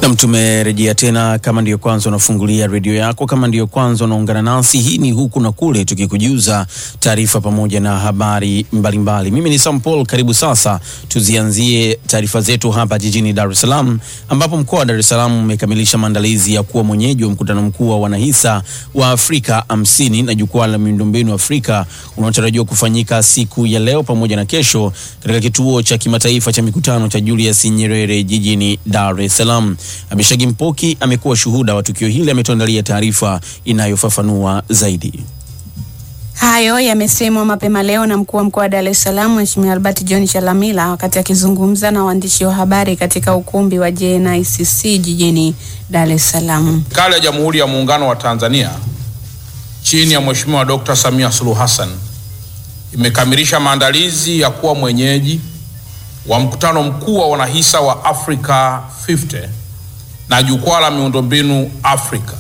Nam, tumerejea tena. Kama ndiyo kwanza unafungulia redio yako, kama ndiyo kwanza unaungana nasi, hii ni huku na kule, tukikujuza taarifa pamoja na habari mbalimbali mbali. Mimi ni Sam Paul, karibu sasa tuzianzie taarifa zetu hapa jijini Dar es Salaam, ambapo mkoa wa Dar es Salaam umekamilisha maandalizi ya kuwa mwenyeji wa mkutano mkuu wa wanahisa wa Afrika hamsini na jukwaa la miundombinu Afrika unaotarajiwa kufanyika siku ya leo pamoja na kesho katika kituo cha kimataifa cha mikutano cha Julius Nyerere jijini Dar es Salaam. Abishagi Mpoki amekuwa shuhuda wa tukio hili, ametuandalia taarifa inayofafanua zaidi. Hayo yamesemwa mapema leo na mkuu wa mkoa wa Dar es Salaam Mheshimiwa Albert John Chalamila wakati akizungumza na waandishi wa habari katika ukumbi wa JNICC jijini Dar es Salaam. Serikali ya Jamhuri ya Muungano wa Tanzania chini ya Mheshimiwa Dr. Samia Suluhu Hassan imekamilisha maandalizi ya kuwa mwenyeji wa mkutano mkuu wa wanahisa wa Africa 50 na jukwaa la miundombinu Afrika.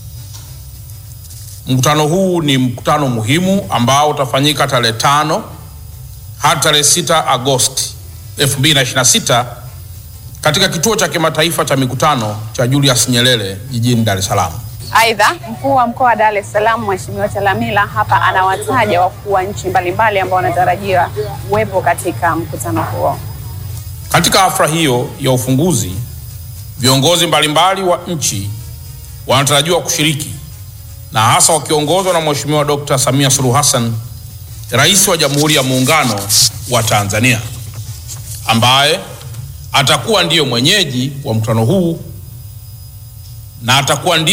Mkutano huu ni mkutano muhimu ambao utafanyika tarehe tano hadi tarehe 6 Agosti 2026 katika kituo cha kimataifa cha mikutano cha Julius Nyerere jijini Dar es Salaam. Aidha, mkuu wa mkoa wa Dar es Salaam Mheshimiwa Chalamila hapa anawataja wakuu wa nchi mbalimbali ambao wanatarajiwa kuwepo katika mkutano huo. Katika hafla hiyo ya ufunguzi, viongozi mbalimbali wa nchi wanatarajiwa kushiriki na hasa wakiongozwa na Mheshimiwa Dr. Samia Suluhu Hassan, Rais wa Jamhuri ya Muungano wa Tanzania, ambaye atakuwa ndiyo mwenyeji wa mkutano huu na atakuwa ndiye